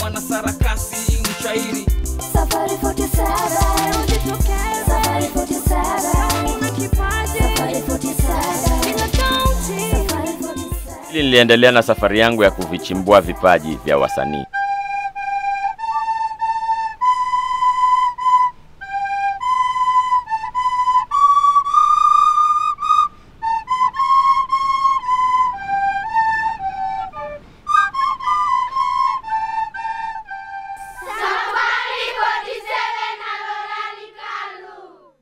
mwanasarakasi mshairi Safari 47 Safari 47 Safari 47 Safari 47 Hili niliendelea na safari yangu ya kuvichimbua vipaji vya wasanii. Safari 47 na Lorani Kalu.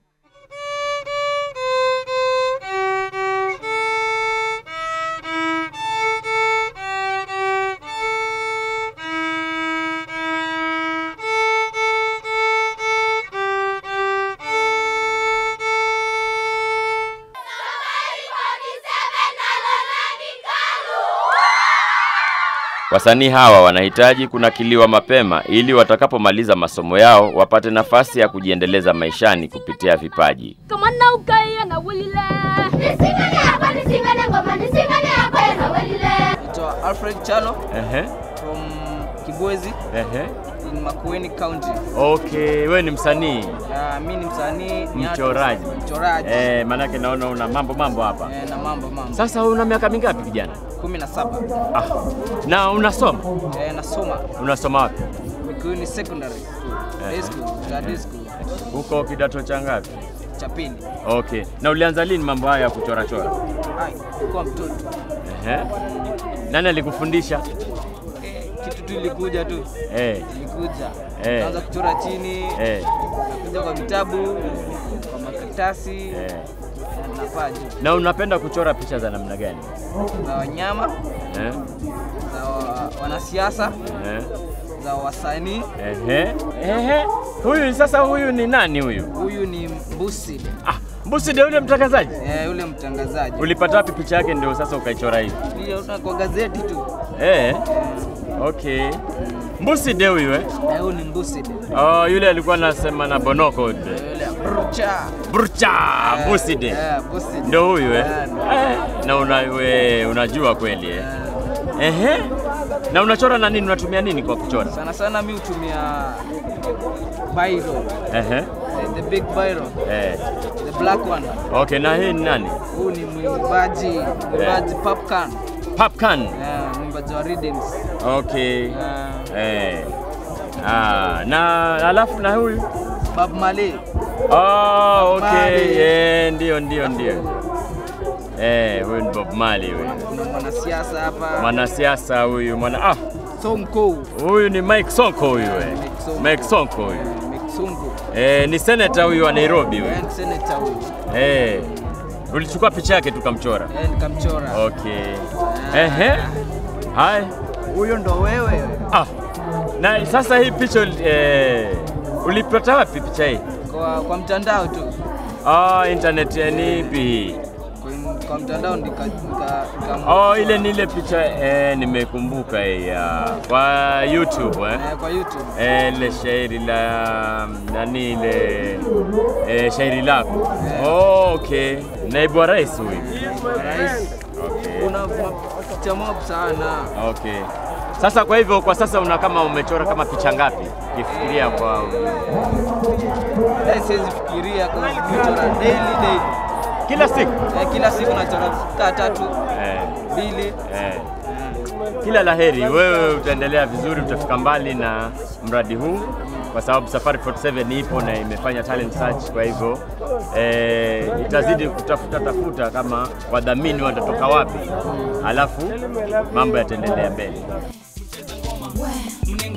Safari 47 na Lorani Kalu. Wasanii hawa wanahitaji kunakiliwa mapema ili watakapomaliza masomo yao wapate nafasi ya kujiendeleza maishani kupitia vipaji. kama na ukaia na wilile Nisingane hapa, nisingane ngoma, nisingane hapa na welile. naitwa alfred chalo Ehe, from kibwezi ehe. in makueni county Okay, we ni msanii uh, mi ni msanii ni mchoraji. artist, mchoraji Eh, manake naona una mambo mambo hapa. eh, na mambo mambo Sasa una miaka mingapi kijana? kumi na saba Ah, na unasoma? eh, nasoma Unasoma wapi? Mikuini secondary school high school study school Huko kidato cha ngapi? cha pili Okay. Na ulianza lini mambo haya ya kuchora chora? Ai, kuwa mtoto Ehe. Nani alikufundisha? eh, kitu tu ilikuja tu Eh, ilikuja Eh. kaanza kuchora chini eh, kuja kwa vitabu kwa makaratasi eh. nafaa juu Na unapenda kuchora picha za namna gani? za wanyama Eh? za wa, wanasiasa Eh? za wasanii Ehe. Ehe. Huyu sasa huyu ni nani huyu? huyu ni mbusi Ah, Mbusi ndio yule mtangazaji. eh, yule mtangazaji Ulipata wapi picha yake ndio sasa ukaichora hivi? niliona kwa gazeti tu Eh. Okay. Mbusi ndio huyu eh? eh, huyu ni mbusi Oh, yule alikuwa anasema na Bonoko. yule brucha Burcha Mbusi de. eh, mbusi Ndio huyu eh? Eh, Eh, na una, we, unajua kweli eh? eh, Ehe. Na unachora na nini? Unatumia nini kwa kuchora? sana sana mi hutumia biro Ehe. the, the big biro Eh. the black one Okay, na hii ni nani? huu ni mwimbaji mwimbaji popcan Popcan. eh, mwimbaji wa rhythms Okay. eh, Eh. Ah, na alafu na huyu? Bob Marley Oh, okay. Marley. Eh, ndio ndio ndio. Eh, huyu ni Bob Marley huyu. kuna mwanasiasa hapa Mwanasiasa huyu, mwana ah, Sonko huyu ni Mike Sonko huyu eh. Mike Sonko. Mike Sonko huyu. eh, Meksungu Eh, ni senator huyu wa Nairobi huyu. eh, senator huyu Eh. Ulichukua picha yake tukamchora. eh, nikamchora Okay. Ehe. Hai. huyo ndo wewe Ah. Na sasa hii picha eh, ulipata wapi picha hii? kwa, kwa mtandao tu Ah, internet ya ni ipi hii? kwa, kwa mtandao nika, nika, nika Oh, ile ni ile picha eh, nimekumbuka hii ya kwa YouTube eh. eh, kwa YouTube Eh, ile shairi la nani ile eh, shairi lako. Oh, okay. Naibu wa rais huyu. rais Okay. una picha mob sana Okay. Sasa kwa hivyo kwa sasa una kama umechora kama picha ngapi? Kifikiria kwa Dai siwezi fikiria kwa kuchora daily daily kila siku. eh, kila siku nachora kaa tatu Eh, mbili eh. Kila laheri, wewe utaendelea vizuri, utafika mbali na mradi huu kwa sababu Safari 47 ipo na imefanya talent search. Kwa hivyo eh, itazidi kutafuta tafuta kama wadhamini watatoka wapi, alafu mambo yataendelea mbele. Well,